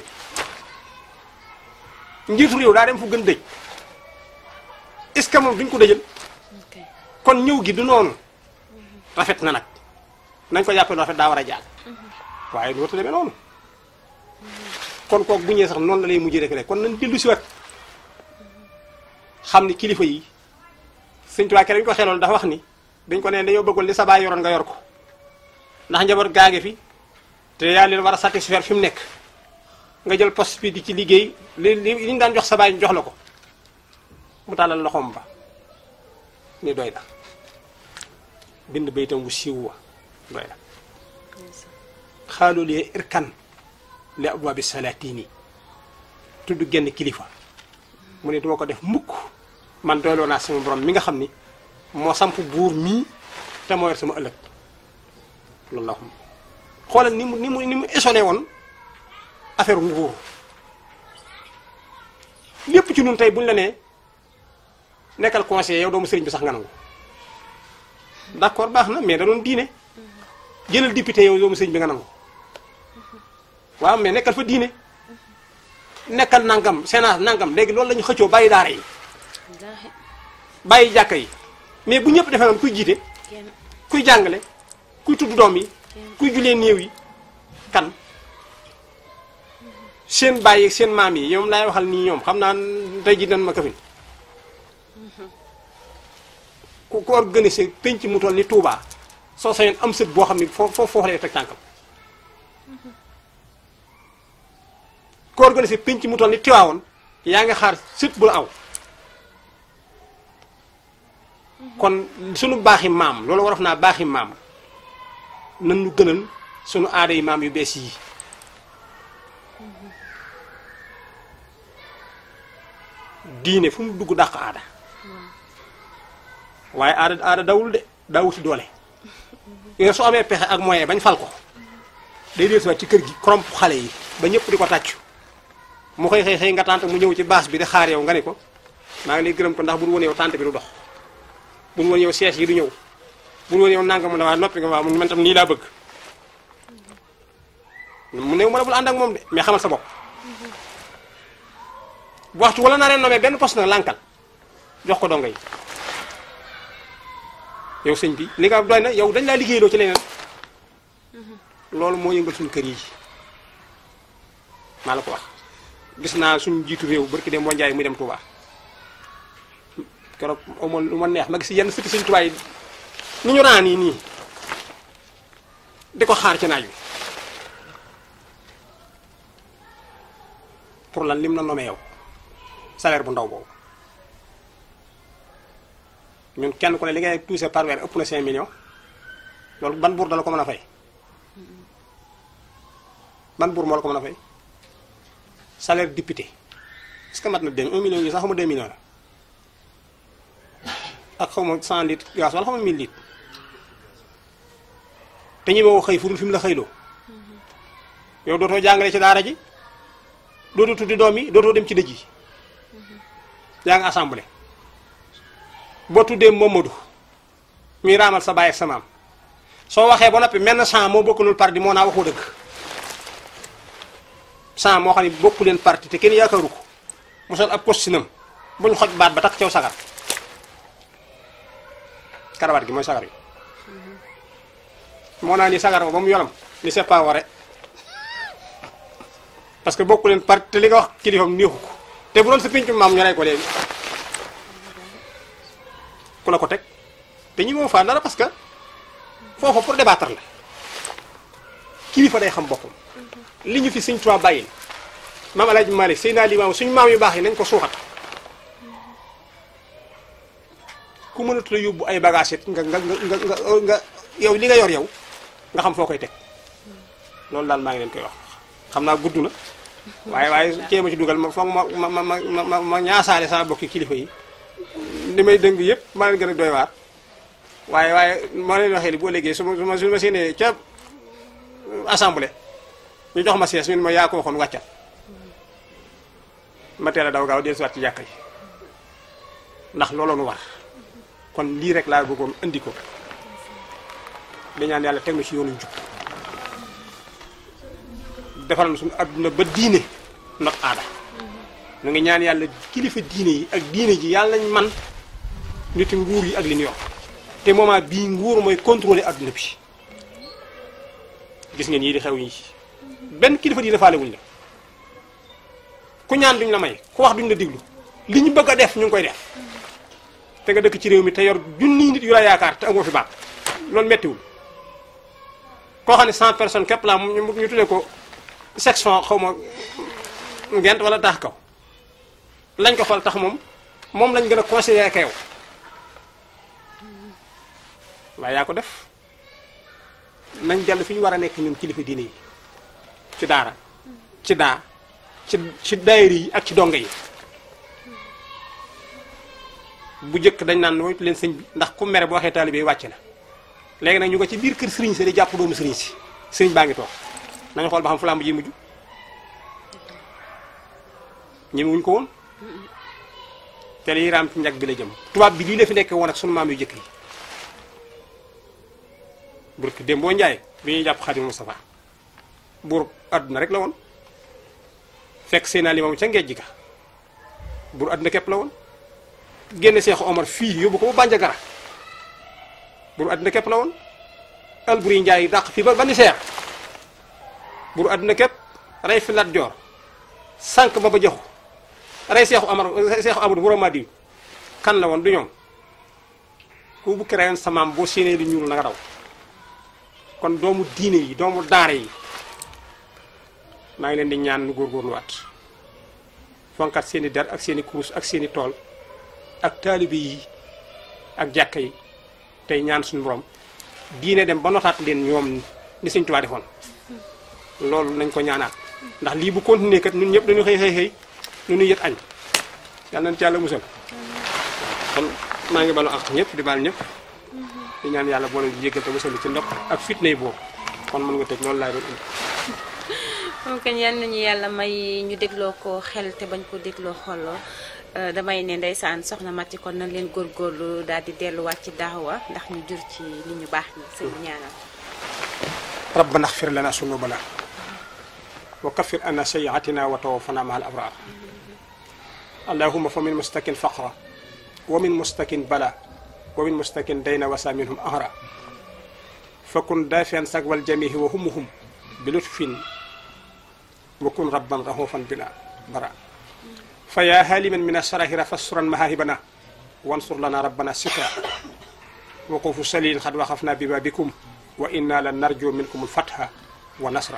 njiitu réew daa dem fu gën dëj est-ce que moom duñ ko dëjal
ok
kon ñëw gi du noonu rafet na nag nañ ko jàppee lu rafet daa war a jàll waaye du warta demee noonu kon kooku bu ñëwee sax noonu la lay mujjee rek rek kon nañ dellu si wat xam ni kilifa yi sëñ Tuubaa keroog ñu ko xeloon dafa wax ni dañ ko neen dañoo bëggoon li sa baay yoroon nga yor ko ndax njaboot gaage fi te yaa leen war a satisfaire fi mu nekk nga jël poste bi di ci liggéey li li li ñu daan jox sa baay ñu jox la ko mu tàllal loxoom ba ni doy na bind baytam wu siiw wa doy na xaalu lee irkan li abwaabi salaatini tudd genn kilifa mu ne duma ko def mukk man doyloo naa sama borom mi nga xam ni moo samp buur mii te moo yor sama ëllëg loolu la wax xoolal ni mu ni mu ni mu ésolé woon affaire nguur lépp ci ñun tey buñ la nee nekkal conseiller yow doomu sëriñ bi sax nga nangu d'accord baax na mais da doon diine jëlal député yow doomu sëriñ bi nga nangu waaw mais nekkal fa diine nekkal nangam sénat nangam léegi loolu la ñu xëccoo bàyyi daara yi
wallaahi
bàyyi jàkka yi mais bu ñëpp defee noonu kuy jiite
kenn
kuy jàngale kuy tudd doom yi kuy julee néew yi kan seen bàyyi seen maam yi ñoom laay waxal nii ñoom xam naa tey ji nan ma kafin ku ko organisé penc mu toll ni Touba soo sañoon am sët boo xam ni foo foo foofu lay teg tànkam ku organisé penc mu toll ni Tiwaawoon yaa nga xaar sët bu la aw kon sunu baaxi maam loolu warof naa baaxi maam nan ñu gënal sunu aada yi maam yu bees yi diine fu mu dugg dàq aada waaye aada aada dawul de daa wuti doole yooyu su amee pexe ak moyen bañ fal ko day dellusiwaat ci kër gi koromp xale yi ba ñëpp di ko tàccu mu xëy xëy xëy nga tànt mu ñëw ci baas bi di xaar yow nga ne ko maa ngi lay gërëm ko ndax bu dul woon yow tànt bi du dox bu dul woon yow siège yi du ñëw bu dul woon yow nanga mu ne waa noppi nga waa man tam nii laa bëgg mu ne ma ne bul ànd ak moom de mais xamal sa bopp bu waxtu wala naree nomee benn poste nag lànkal jox ko donga yi yow sëñ bi li nga doy na yow dañ laa liggéeyloo ci leneen loolu moo yëngal suñu kër yi maa la ko wax gis naa suñu jiitu réew barki dem boo njaay muy dem Touba keroog amoon lu ma neex ma gis yenn sëti sëñ Touba yi ni ñu raan yi nii di ko xaar ci naaj wi pour lan lim na nomee yow salaire bu ndaw boobu ñun kenn ku ne li ngay touché par weer ëpp na 5 millions loolu ban buur dala ko mën a fay ban buur moo la ko mën a fay salaire député est-ce que mat na 2 1 million yi sax xaw ma 2 millions la ak xaw ma 100 litres gaz wala xaw ma 1000 litres te ñi moo xëy furul fi mu la xëyloo yow dootoo jàngale ci daara ji dootoo tuddi doom yi dootoo dem ci dëj yi yaa ngi assemblée boo tuddee Momadou ñuy raamal sa baay ak sa maam soo waxee ba noppi menn sang moo bokkulul parti moo naa waxoo dëgg sang moo xam ne bokku leen parti te kenn yaakaaru ko mu sol ab costume buñ xoj baat ba takk caw sagar karawaat gi mooy sagar yi moo naa ni sagar ba mu yolam ni c'est pas vrai parce que bokku leen parti te li nga wax kilifam neexu ko te bu doon sa pincu maam ñu rey ko léegi ku la ko teg te ñi moo faa dara parce que foofa pour débattre la kilifa day xam boppam li ñu fi Sëñ Tuubaa bàyyil maam Alaaji Maalik Seydina Limaamu suñu maam yu baax yi nañ ko suuxat ku mënatu la yóbbu ay bagages it nga nga nga nga nga yow li nga yor yow nga xam foo koy teg loolu daal maa ngi leen koy wax xam naa gudd na waaye waaye cee ma ci dugal ma foog ma ma ma ma ma ma ñaasaale sama bokki kilifa yi li may dëng yëpp maa leen gën a doy waar waaye waaye maa leen waxee li boo léegi su ma su ma su ma séenee ca assemblée ñu jox ma siège ñun ma yaa ko waxoon wàccal ma teel a daw gaaw dellusiwaat ci jàkka yi ndax looloo nu war kon lii rek laa bëggoon indi ko di ñaan yàlla teg na ci yoonu njub defal na suñu adduna ba diine not aada ñu ngi ñaan yàlla kilifa diine yi ak diine ji yàlla nañ man nit nguur yi ak li ñu yor te moment bii nguur mooy contrôler adduna bi gis ngeen yii di xew yi benn kilifa diine faale wuñ la ku ñaan duñ la may ku wax duñ la diglu li ñu bëgg a def ñu ngi koy def te nga dëkk ci réew mi te yor junniy nit yu la yaakaar te amoo fi baat loolu mettiwul koo xam ne 100 personnes képp la ñu ñu tuddee ko section xaw ma ngent wala taax kaw lañ ko fal tax moom moom lañ gën a considéré ka yow waaye yaa ko def nañ dellu fi ñu war a nekk ñun kilifa diine yi ci daara ci daa ci ci daayira yi ak ci donga yi bu njëkk dañ naan moytu leen sëñ bi ndax ku mere boo waxee taalibe yi wàcc na léegi nag ñu ko ci biir kër sëriñ si di jàpp doomu sëriñ si sëriñ baa ngi toog nañu xool ba xam fu lamb ji mujj ñemewuñ ko woon te liy raam ci njag bi la jëm tubaab bi lii la fi nekk woon ak sunu maam yu jëkk yi burki dem boo njaay bi ñuy jàpp Xaadimu Mustafaa buur àdduna rek la woon fekk seen alimam ca ngejj ga buur àdduna képp la woon génne Seexu Omar fii yóbbu ko ba Bandiagara buur àdduna képp la woon Alburi Njaay dàq fii ba ba ni seer buur àdduna képp rey fi Lat Joor sànq ba ba joxu rey Seexu Omar Seexu Amadu bu Ramadi kan la woon du ñoom ku bu créé sa maam boo séenee lu ñuul na nga daw kon doomu diine yi doomu daara yi maa ngi leen di ñaan nu góorgóorluwaat fonkat seeni der ak seeni kurus ak seeni tool ak taalibe yi ak jàkka yi tey ñaan suñu borom diine dem ba notaat leen ñoom ni Sëñ Tuubaa defoon loolu nañ ko ñaanaat ndax lii bu continuer kat ñun ñëpp dañu xëy xëy xëy lu ñuy yët añ yàlla nañ ci yàlla musal kon maa ngi balu ak ñëpp di baal ñëpp di ñaan yàlla boo leen di jéggal te musal ci ndox ak fitna yi boobu kon mën nga tëj loolu laay doon indi
moom kañ yal nañu yàlla may ñu dégloo ko xel te bañ ko dégloo xooloo damay ne ndeysaan soxna Mati kon nañ leen góorgóorlu daal di delluwaat ci daawa ndax ñu jur ci li ñu baax ñi sëñ bi ñaanal
rabbana xfir lana sunubana wa kaffir anna sayiatina wa tawaffana maa al abrar allahuma fa min mustakin faqra wa min mustakin bala wa min mustakin dayna wasa minhum ahra fakun daafian sagwal jamihi wa humuhum bi lutfin wa kun rabban rahufan bina bara fa yaa haliman min asarahira fassuran mahahibana wansur lana rabbana sitra وقوف سليل قد وقفنا ببابكم وإنا لن نرجو منكم الفتح ونصر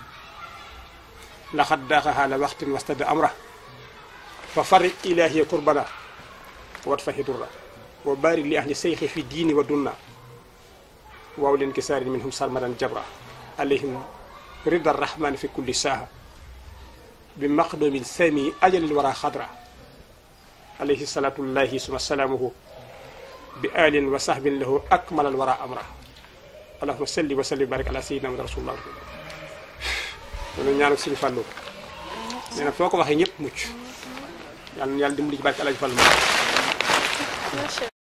لقد داغها لوقت واستد أمره ففرق إلهي كربنا وادفه درا وبارك لأهل السيخ في الدين والدنيا وأولي انكسار منهم سرمدا جبرا عليهم رضا الرحمن في كل ساعة بمقدم السامي أجل الورى خضرا عليه الصلاة الله ثم سلامه بآل وصحب له أكمل الورى أمره اللهم صل وسلم وبارك على سيدنا محمد رسول الله loolu ñaanal suñu fàllu nee na foo ko waxee ñëpp mucc yàlla na yàlla dimbali ci barke Alaaji Fàllu